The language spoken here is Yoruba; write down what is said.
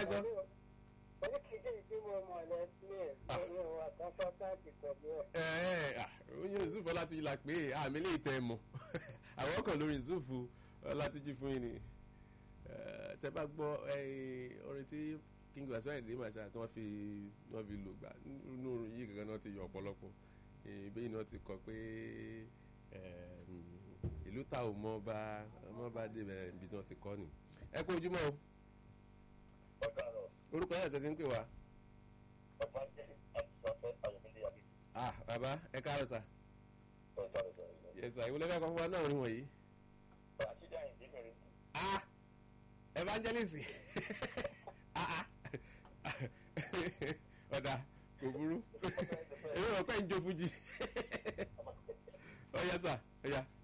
ẹ sọ. oríkìdí tí mo mọ̀ lẹ́sìn ẹ̀ lórí wa kọ́ńfọ́táàtì pẹ̀lú ẹ̀. ẹ ẹ ah, oyin yusuf ọlátúnjì la pé àmì lè tẹ ẹ mọ àwọn kan lórí yusuf ọlátúnjì fún yín ni Eh, tẹ bá gbọ́ eh, orin tí king wasiu ayinde masha tí wọ́n fi wọ́n fi lò gbà nínú orin yìí gangan náà ti yọ ọ̀pọ̀lọpọ̀ ìbéyìí náà ti kọ pé eh, mm, ìlú ta ò mọ bá ọmọ bá débẹ̀ ibi tí wọ́n ti kọ́ ni ẹ kú ojúmọ́ o ọ̀gá rọ̀ orúkọ yẹn tó ti ń pè wá ọ̀gá jẹ́ àtúnṣe ayọ̀mílẹ̀ àbí ah bàbá ẹ káàárọ̀ sà ọ̀gá rẹ̀ sọ̀rọ̀ yẹsà ìwọlẹ́ fẹ́ kọ́ fún wa náà orin wọ̀nyí. àṣírí àyìndé mẹ́rin ah evangelist ah ah ọ̀dà kò burú èyí ọ̀pẹ́ ń jó fújì ọ̀yá sà ọ̀yá.